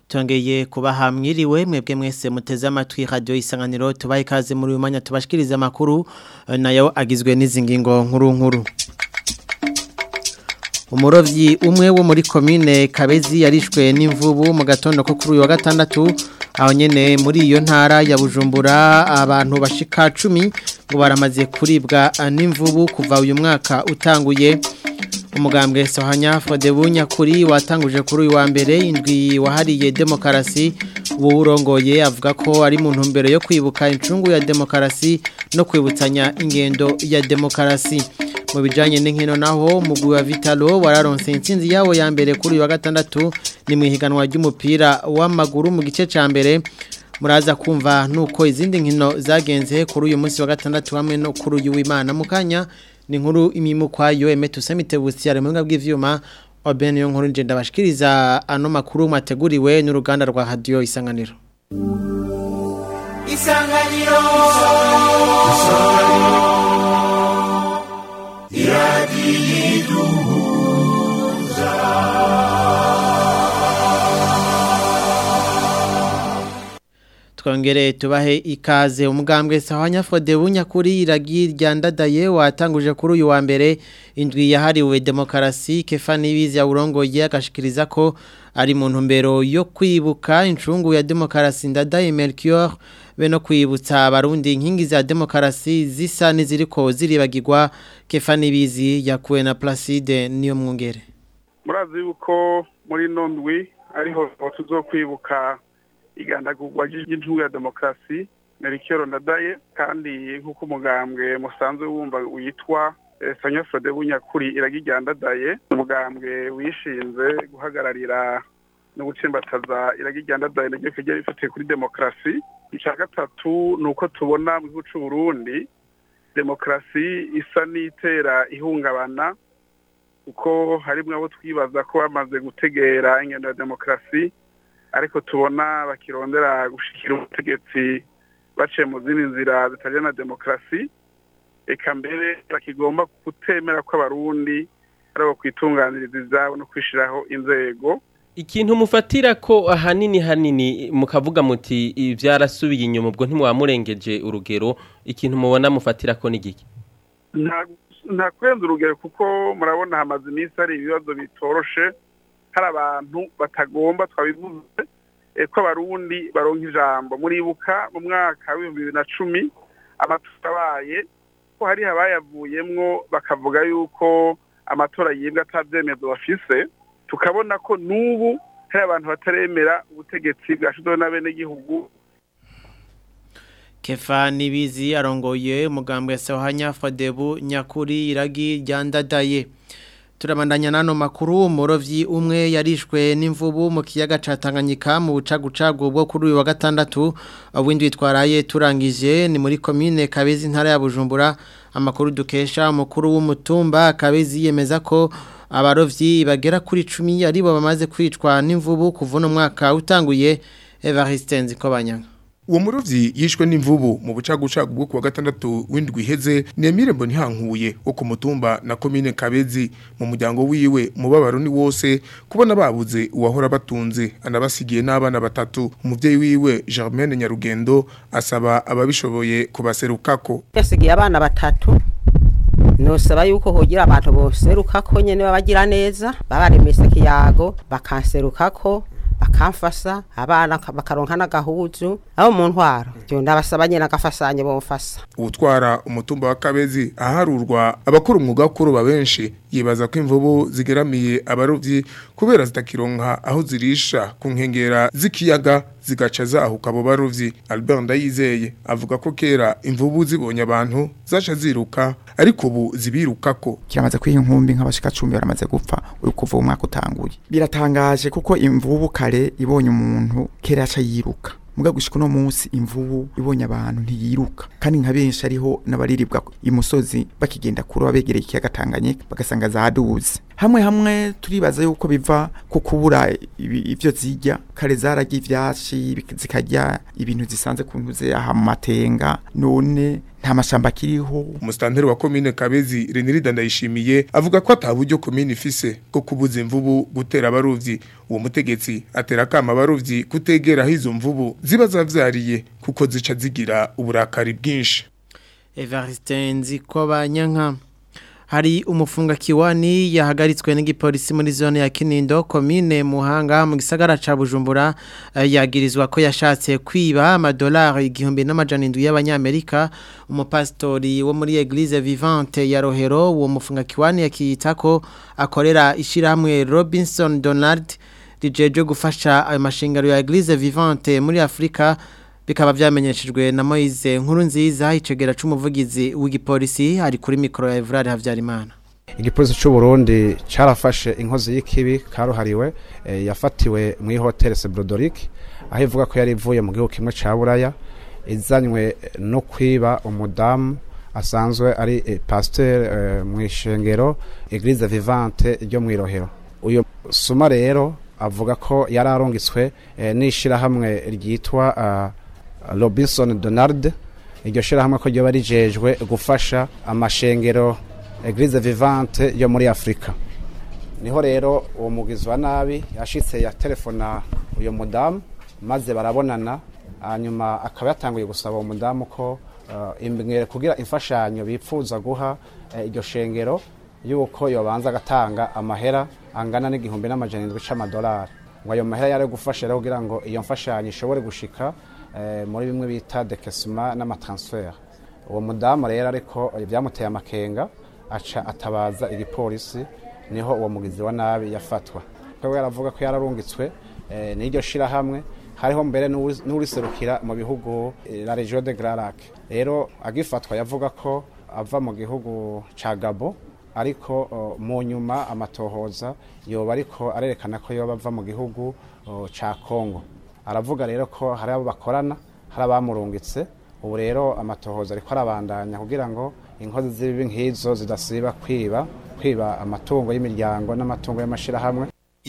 tongeye kubaha mwiriwe mwebwe mwese muteze amatwi radio isanganiro tubaye ikaze muri uyu mwanya tubashikiriza amakuru eh, nayo agizwe n'izi ngingo nkuru nkuru umurovyi umwe wo muri komine Kabezi yarishwe n'imvubu mu gatondo ko kuri uyu wa gatandatu aho nyene muri iyo ntara ya Bujumbura abantu bashika 10 ngo baramaze kuribwa n'imvubu kuva uyu mwaka utanguye umugambwe Sohanya Frodebunya kuri watanguje kuri uyu wa mbere indwi wahariye demokarasi ubu urongoye avuga ko ari mu ntumbero yo kwibuka incungu ya demokarasi no kwibutsanya ingendo ya demokarasi mu bijanye n'inkino naho mugwi wa Vitalo wararonse intsinzi yawo ya mbere kuri uyu wa gatandatu ni mu ihiganwa ry'umupira w'amaguru mu gice ca mbere muraza kumva nuko izindi nkino zagenze kuri uyu munsi wa gatandatu hamwe no kuri uyu w'Imana mukanya ni nkuru imimukwayo Emetu Semitebusi ari mu bw'ivyuma Oben yo nkuru nje ndabashikiriza ano makuru mateguriwe n'uruganda rwa radio isanganiro Isanganiro Twongere tubahe ikaze umugambwe Sahanya Frodebunya kuri iragi ryandadaye watanguje kuri uyu wa mbere indwi yahariwe demokarasi Kefani Bizi ya urongoye agashikiriza ko ari mu ntumbero yo kwibuka incungu ya demokarasi ndadaye Melchior be no kwibutsa abarundi inkingi za demokarasi zisa n'iziriko ziribagirwa Kefani Bizi yakuwe na Placide niyo mwungere murazi yuko muri nondwi ariho tuzokwibuka igandagurwa ry'intungu ya demokarasi Melchior Ndadaye kandi nk'uko umugambwe musanzwe wumva witwa Sanya Frode Bunyakuri iragijyandadaye umugambwe wishinze guhagararira no gutsimbataza iragijyandadaye naryo kijya rifatiye kuri demokarasi icya gatatu ni uko tubona mu gihugu cy'u Burundi demokarasi isa n'itera ihungabana kuko harimwo abo twibaza ko bamaze gutegera ingendo ya demokarasi ariko tubona bakirondera gushikira ubutegetsi baciye mu zindi nzira zitajya na demokarasi eka mbere bakigomba kutemera ko abarundi ari abo kwitunganiriza izabo no kwishyiraho inzego ikintu mufatira ko ahanini hanini mukavuga muti byarasubiye inyuma ubwo ntimwamurengeje urugero ikintu mubona mufatira ko ni giki nta kurenza urugero kuko murabona hamaze iminsi hari ibibazo bitoroshe hari abantu batagomba twabivuze ko abarundi baronka ijambo muribuka mu mwaka w'ibihumbi bibiri na cumi amatora abaye ko hari abayavuyemwo bakavuga yuko amatora yibwa atabyemezo bafise tukabona ko n'ubu hari abantu bataremera ubutegetsi bwashyizweho n'abenegihugu Kefa Nibizi arongoye umugambwe Sohanya Fadebu nyakuri iragi ryandadaye turabandanya nano makuru umurovyi umwe yarishwe n'imvubu mu kiyaga ca Tanganyika mu bucagucagu bwo kuri uyu wa gatandatu windwi twaraye turangije ni muri commune Kabezi ntara ya Bujumbura amakuru dukesha umukuru w'umutumba Kabezi yemeza ko abarovyi bagera kuri 10 aribo bamaze kwicwa n'imvubu kuva no mwaka utanguye Evariste Nzikobanyanga uwo murovyi yishwe n'imvubu mu bucagucagu bwo kuwa gatandatu w'indwi iheze Nemire Mbonihankuye wo ku mutumba na commune Kabezi mu muryango wiwe mubabaro ni wose kubona babuze uwahora batunze anabasigiye n'abana batatu umuvyeyi wiwe Germaine Nyarugendo asaba ababishoboye kubaserukako yasigiye abana batatu nosaba yuko hogira abantu boserukako nyene babagira neza babaremese kiyago bakanserukako bakamfasa abana bakaronka n'agahuzu abo mu ntwaro byo ndabasaba nyine agafasanye bomfasa ubutwara umutumba wa kabezi aharurwa abakora umwuga wo kuroba benshi yibaza ko imvubu zigeramiye abarovyi kubera zitakironka aho zirisha ku nkengera z'ikiyaga zigaca zahuka abo barovyi Albert Ndayizeye avuga ko kera imvubu zibonye abantu zaca ziruka ariko ubu zibirukako kiramaze kwiha inkumbi nk'abashika 10 baramaze gupfa uri kuva umwaka utanguye biratangaje kuko imvubu kare ibonye umuntu kera aca yiruka muga gushika no munsi imvubu ibonye abantu ntiyiruka kandi nka benshi ariho nabariribwa imusozi bakigenda kuroba begereye ikiyaga Tanganyika bagasanga zaduze hamwe hamwe turibaza yuko biva ku kubura ibi- ivyo zirya kare zaragiye ivyashi bik- zikarya ibintu zisanze ku ntuze aha mu matenga none nta mashamba akiriho Umustanteri wa komine Kabezi Renirida ndayishimiye avuga ko ataburyo komine ifise bwo kubuza imvubu gutera abarovyi uwo mutegetsi atera kama abarovyi kutegera aho izo mvubu ziba zavyariye kuko zica zigira uburakari bwinshi Evariste Nzikobanyanka hari umufunga kiwani yahagaritswe n'igipolisi muri zone ya Kinindo komine Muhanga mu gisagara ca Bujumbura eh, yagirizwa ko yashatse kwiba amadolari igihumbi n'amajana indwi y'abanyamerika umupastori wo muri Eglise Vivante ya Rohero uwo mufunga kiwani yakiyita ko akorera ishiramwe Robinson Donald rijeje gufasha ayo mashingaro ya Eglise Vivante muri Afrika bikaba vyamenyeshejwe na Moise nkuru nziza icegera c'umuvugizi w'igipolisi ari kuri mikro ya Evrard Havyarimana igipolisi cy'u Burundi carafashe inkozi y'ikibi karuhariwe eh, yafatiwe mu hotel Sebrodoric aho ivuga ko yari ivuye mu gihugu kimwe ca Buraya izanywe no kwiba umudamu asanzwe ari eh, pasteur eh, mu ishengero Eglise Vivante ryo mu Irohero uyo suma rero avuga ko yari arungitswe eh, n'ishirahamwe ryitwa ah, Robinson Donald iryo shirahamwe ko ryoba rijejwe gufasha amashengero Eglise Vivante yo muri Afrika niho rero uwo mugizi wa nabi yashitse ya telefona uyo mudamu maze barabonana hanyuma akaba yatanguye gusaba uwo mudamu ko uh, imbere kugira imfashanyo bipfuza guha eh, iryo shengero yuko yobanza agatanga amahera angana n'igihumbi n'amajana indwi c'amadolari ngo ayo mahera yari gufasha rero kugira ngo iyo mfashanyo ishobore gushika eh, muri bimwe bita dekesima n'amatransfer uwo mudamu rero ariko byamuteye amakenga aca atabaza igipolisi niho uwo mugizi wa nabi yafatwa ko yaravuga ko yararungitswe eh, n'iryo shirahamwe hariho mbere n'uwi- n'uriserukira mu bihugu eh, la region de Grand Lac rero agifatwa yavuga ko ava mu gihugu ca Gabo ariko oh, mu nyuma amatohoza yoba ariko arerekana ko yoba ava mu gihugu oh, ca Congo aravuga rero ko hari abo bakorana hari abamurungitse ubu rero amatohoza ariko arabandanya kugira ngo inkozi z'ibibi nk'izo zidasiba kwiba kwiba amatungo y'imiryango n'amatungo y'amashirahamwe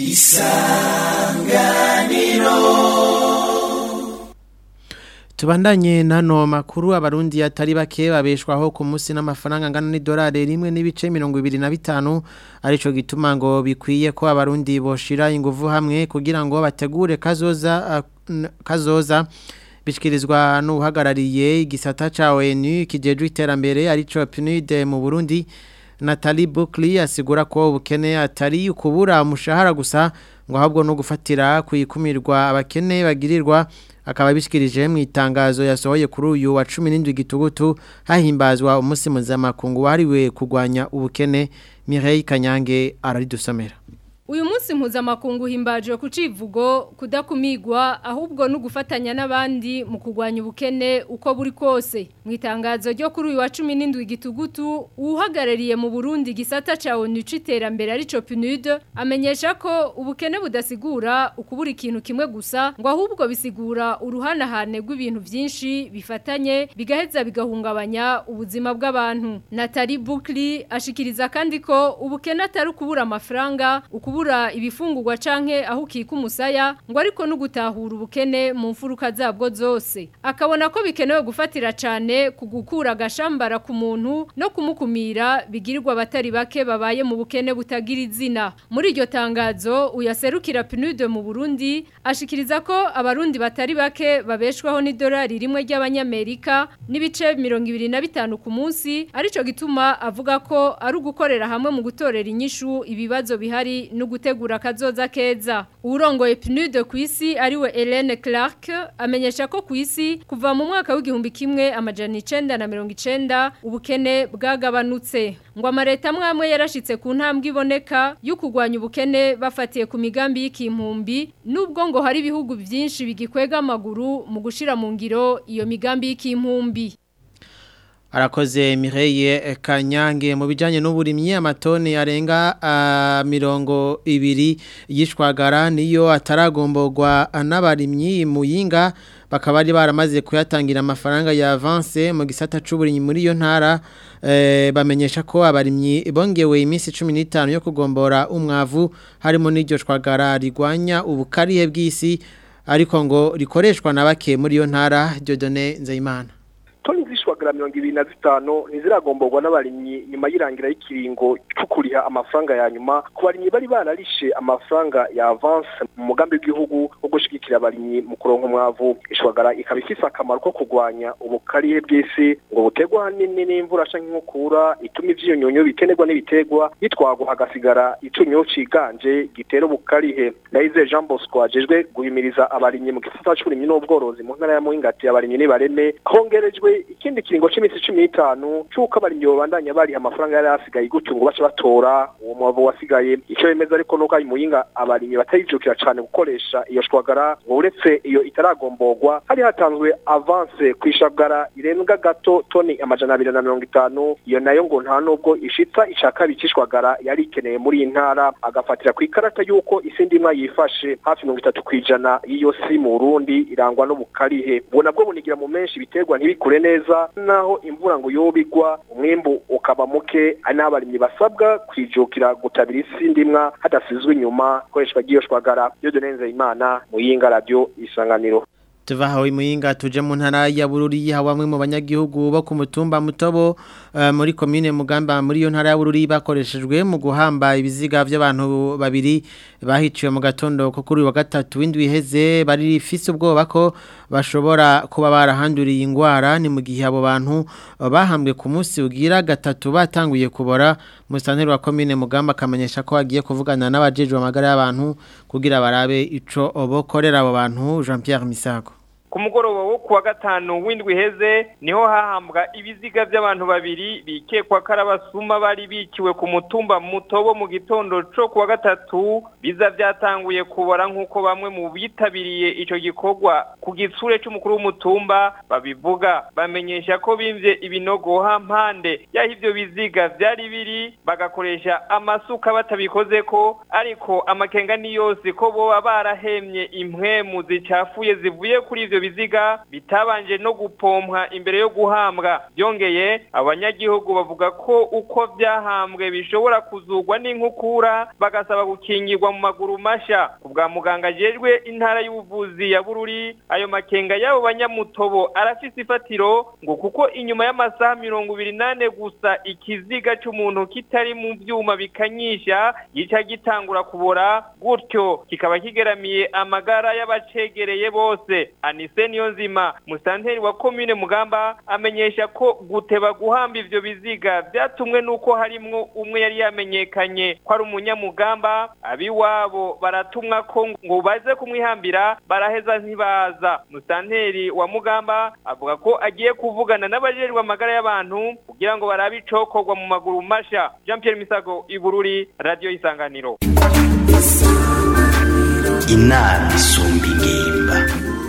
Tubandanye nano makuru abarundi atari bake babeshwaho ku munsi n'amafaranga angana n'idolari rimwe n'ibice 25 arico gituma ngo bikwiye ko abarundi boshira inguvu hamwe kugira ngo bategure kazoza uh, n- kazoza bishikirizwa n'uhagarariye igisata ca ONU kijejwe iterambere arico PNUD mu Burundi Nathalie Buckley asigura ko ubukene atari ukubura umushahara gusa ngo ahubwo no gufatira kuyikumirwa abakene bagirirwa akaba bishikirije mu itangazo yasohoye kuri uyu wa 17 gitugutu hahimbazwa umunsi mpuzamakungu wahariwe kurwanya ubukene Mireille Kanyange araridusomera Uyu munsi mpuzamakungu himbajwe ku civugo kudakumigwa ahubwo no gufatanya n'abandi mu kugwanya ubukene uko buri kose. Mu itangazo ryo kuri uyu wa 17 gitugutu uhagarariye mu Burundi gisata ca ONU citerambere arico PNUD amenyesha ko ubukene budasigura ukubura ikintu kimwe gusa ngo ahubwo bisigura uruhanahane rw'ibintu vyinshi bifatanye bigaheza bigahungabanya ubuzima bw'abantu. Nathalie Buckley ashikiriza kandi ko ubukene atari ukubura amafaranga ukubura ibifungurwa canke aho ukika umusaya ngo ariko no gutahura ubukene mu mfuruka zabwo zose akabona ko bikenewe gufatira cane ku gukura agashambara ku muntu no kumukumira bigirirwa abatari bake babaye mu bukene butagira izina muri iryo tangazo uyaserukira PNUD mu Burundi ashikiriza ko abarundi batari bake babeshwaho n'idolari rimwe ry'abanyamerika n'ibice 25 ku munsi arico gituma avuga ko ari ugukorera hamwe mu gutorera inyishu ibibazo bihari no gutegura kazoza keza urongoye PNUD ku isi ariwe Hélène Clark amenyesha ko ku isi kuva mu mwaka w'igihumbi kimwe amajana 990 ubukene bwagabanutse ngo amareta amwe yarashitse ku ntambwe iboneka yo kugwanya ubukene bafatiye ku migambi y'ikimpumbi nubwo ngo hari ibihugu byinshi bigikwega amaguru mu gushira mu ngiro iyo migambi y'ikimpumbi arakoze Mireille Kanyange mu bijanye n'uburimyi amatoni arenga uh, mirongo ibiri yishwagara niyo ataragomborwa n'abarimyi muyinga bakaba ari baramaze kuyatangira amafaranga ya avance mu gisata c'uburimyi muri iyo ntara eh, bamenyesha ko abarimyi bongewe iminsi 15 yo kugombora umwavu harimo n'iryo shwagara rigwanya ubukarihe bw'isi ariko ngo rikoreshwa na bake muri iyo ntara Dieudonné Nzeyimana toni zishwagara mirongo ibiri na zitanu ntiziragomborwa n'abarimyi nyuma y'irangira y'ikiringo cyo kuriha amafaranga ya nyuma ku barimyi bari bararishe amafaranga ya avance mu mugambi w'igihugu wo gushigikira abarimyi mu kuronka umwavu ishwagara ikaba ifise akamaro ko kurwanya ubukarihe bw'isi ngo buterwa hanini n'imvura canke inkukura ituma ivyiyunyunyu bikenerwa n'ibiterwa bitwagwa hagasigara icunyo ciganje gitera ubukarihe Ndayizeye Jean Bosco ajejwe guhimiriza abarimyi mu gisata c'uburimyi n'ubworozi mu ntara ya Muhingati abarimyi nibareme hongerejwe ikindi kiringo c'imisi cumi n'itanu c'uko abarimyi babandanya bariha amafaranga yari asigaye gutyo ngo bace batora uwo mwavu wasigaye ico bemeza ariko nuko ayo muyinga abarimyi batarijukira cane gukoresha iyo shwagara ngo uretse iyo itaragomborwa hari hatanzwe avance kw'ishagara irenga gato toni amajana abiri na mirongo itanu iyo nayo ngo nta nubwo ishitsa ica kabiri c'ishwagara yari ikeneye muri iyi ntara agafatira ku ikarata y'uko isi ndimwa yifashe hafi mirongo itatu kw'ijana y'iyo si mu Burundi irangwa n'ubukarihe ubwo nabwo bunigira mu menshi ibiterwa ntibikure neza naho imvura ngo yobigwa umwimbu ukaba muke ari n'abarimyi basabwa kwijukira gutabira isi ndimwa hadasizwe inyuma koreshwa ry'iyo shwagara yo donenze imana muyinga radio isanganiro tuva hawe muyinga tuje mu ntara ya Bururi ha bamwe mu banyagihugu bo ku mutumba mutobo uh, muri commune Mugamba muri yo ntara ya Bururi bakoreshejwe mu guhamba ibiziga by'abantu babiri bahiciwe mu gatondo ko kuri wa gatatu w'indwi iheze bari fise ubwoba ko bashobora kuba barahanduriye ingwara ni mu gihe abo bantu uh, bahambwe ku munsi ugira gatatu batanguye kubora musanteri wa commune Mugamba kamenyesha ko agiye kuvugana n'abajejwe amagara y'abantu kugira barabe ico obokorera abo bantu Jean Pierre Misago ku mugoroba wo kuwa gatanu w'indwi heze niho hahambwa ibiziga by'abantu babiri bikekwa ko ari abasuma bari bikiwe ku mutumba mutobo mu gitondo cyo kuwa gatatu biza byatanguye kubora nk'uko bamwe mu bitabiriye icyo gikorwa ku gitsure cy'umukuru w'umutumba babivuga bamenyesha ko bimvye ibinogo hampande y'aho ibyo biziga byari biri bagakoresha amasuka batabikoze ko ariko amakenga ni yose ko boba barahemye impwemu zicafuye zivuye kuri ivyo biziga bitabanje no gupompwa imbere yo guhambwa byongeye abanyagihugu bavuga ko uko byahambwe bishobora kuzugwa n'inkukura bagasaba gukingirwa mu maguru masha ku bwa muganga ajejwe intara y'ubuvuzi ya bururi ayo makenga y'abo banyamutobo arafise ifatiro ngo kuko inyuma y'amasaha mirongo ibiri nane gusa ikiziga c'umuntu kitari mu vyuma bikanyisha gica gitangura kubora gutyo kikaba kigeramiye amagara y'abacegereye bose anise niyo nzima musanteri wa komine mugamba amenyesha ko guteba guhamba ivyo biziga byatumwe nuko harimwo umwe yari yamenyekanye ko ari umunyamugamba abiwabo baratumwa ko ngo baze kumwihambira baraheza ntibaza musanteri wa mugamba avuga ko agiye kuvugana n'abajejwe amagara y'abantu kugira ngo barabe icokorwa mu maguru masha Jean Pierre Misago Ibururi Radio Isanganiro inama isumba ingimba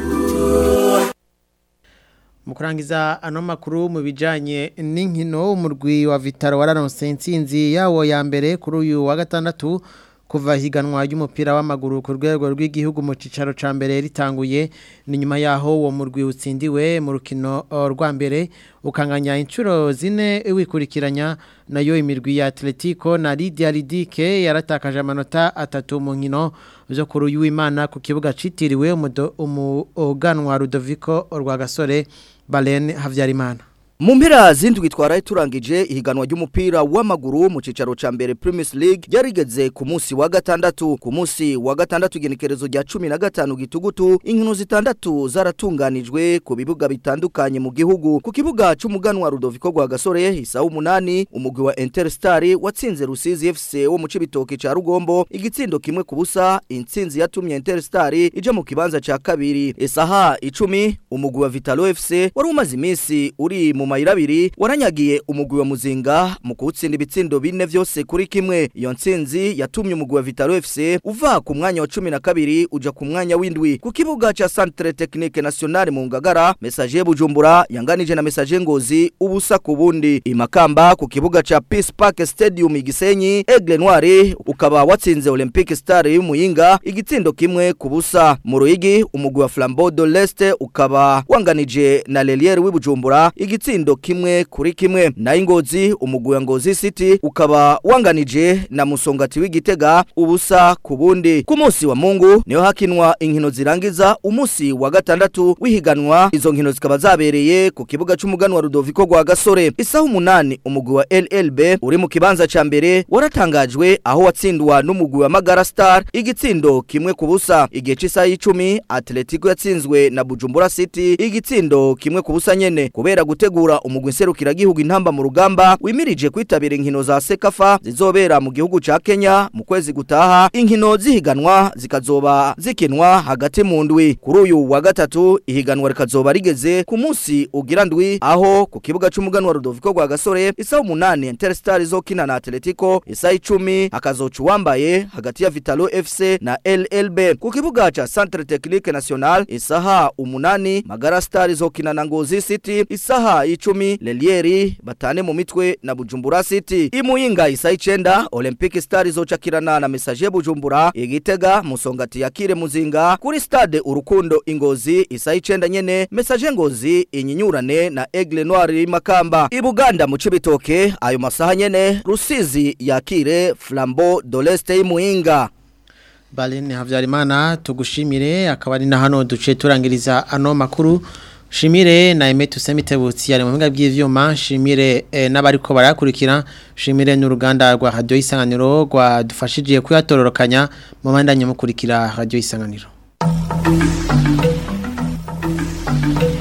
mu kurangiza ano makuru mu bijyanye n'inkino umurwi wa vitaro wararonse insinzi yawo ya mbere kuri uyu wa gatandatu kuva higanwa ry'umupira w'amaguru ku rwego rw'igihugu mu cyicaro cya mbere ritanguye ni nyuma yaho uwo murwi utsindiwe mu rukino rwa mbere ukanganya inshuro zine wikurikiranya nayo imirwi ya atletico na lidia lidike yaratakaje amanota atatu mu nkino zo kuri uyu w'imana ku kibuga cyitiriwe umuganwa rudoviko rwa gasore Balen Havyarimana mu mpera zindwi twaraye turangije ihiganwa ry'umupira w'amaguru mu cicaro ca mbere Premier League yarigeze ku munsi wa gatandatu ku munsi wa gatandatu genekerezo rya 15 gitugutu inkino zitandatu zaratunganijwe ku bibuga bitandukanye mu gihugu ku kibuga c'umuganwa Rudoviko rwa Gasore isa umunani umugwi wa Interstar watsinze Rusizi FC wo mu cibitoke ca Rugombo igitsindo kimwe ku busa intsinzi yatumye Interstar ija mu kibanza ca kabiri esaha 10 umugwi wa Vitalo FC wari umaze iminsi uri mu mayira abiri waranyagiye umugwi wa muzinga mu kuwutsinda ibitsindo bine vyose kuri kimwe iyo ntsinzi yatumye umugwi wa Vitalo FC uva ku mwanya wa 12 uja ku mwanya w'indwi ku kibuga ca Centre Technique Nationale mu Ngagara Messager Bujumbura yanganije na Messager Ngozi ubusa ku bundi imakamba ku kibuga ca Peace Park Stadium igisenyi Aigle Noire ukaba watsinze Olympic Star y'umuyinga igitsindo kimwe ku busa mu Ruyigi umugwi wa Flambeau de l'Est ukaba wanganije na Lelière w'ibujumbura igitsindo kimwe kuri kimwe na Ingozi umugwi wa Ngozi City ukaba wanganije na Musongati w'Igitega ubusa ku bundi ku munsi wa Mungu niho hakinwa inkino zirangiza umunsi wa gatandatu wihiganwa izo nkino zikaba zabereye ku kibuga c'umugano wa Rudoviko gwa Gasore isaha umunani umugwi wa LLB uri mu kibanza ca mbere waratangajwe aho watsindwa n'umugwi wa Magara Star igitsindo kimwe ku busa igihe c'isaha y'icumi Atletico yatsinzwe na Bujumbura City igitsindo kimwe ku busa nyene kubera gutegura umugwi nserukira gihugu intamba mu rugamba wimirije kwitabira inkino za Sekafa zizobera mu gihugu ca Kenya mu kwezi gutaha inkino zihiganwa zikazoba zikinwa hagati mu ndwi kuri uyu wa gatatu ihiganwa rikazoba rigeze ku munsi ugira ndwi aho ku kibuga c'umuganwa Rudoviko gwa Gasore isaha umunani Interstar izokina na Atletico isaha icumi hakazoca uwambaye hagati ya Vitalo FC na LLB ku kibuga ca Centre Technique National isaha umunani Magara Star izokina na Ngozi City isaha y'icumi Lelieri batane mu mitwe na Bujumbura City imuyinga isaha icenda Olympic Star izocakirana na Messager Bujumbura igitega musongati yakire muzinga kuri stade urukundo ingozi isaha icenda nyene Messager Ngozi inyinyurane na Aigle Noir Makamba ibuganda mu cibitoke ayo masaha nyene Rusizi yakire Flambeau de l'Est imuyinga Balene Havyarimana tugushimire akaba ari na hano duce turangiriza ano makuru Shimire na Emetu Semitebutsi yari mu mpinga bw'ivyuma shimire eh, n'abariko barakurikira shimire n'uruganda rwa Radio Isanganiro rwa dufashije kuyatororokanya mu bandanye mukurikira Radio Isanganiro